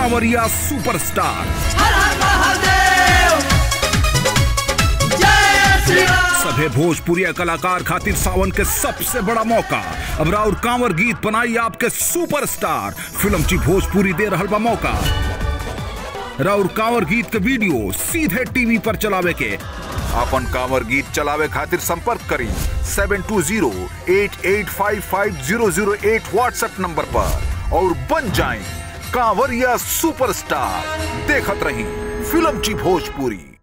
कांवरिया superstar हर हर महादेव जय श्री राम सभे भोजपुरी कलाकार खातिर सावन के सबसे बड़ा मौका अब राउर कांवर गीत बनाई आपके सुपरस्टार फिल्म ची भोजपुरी दे रहल बा मौका राउर कांवर गीत के वीडियो सीधे टीवी पर चलावे के अपन कांवर गीत चलावे खातिर संपर्क करी seven two zero eight eight five five zero zero eight WhatsApp number पर और बन जाएं कांवरिया सुपरस्टार देखत रही फिल्म ची भोजपुरी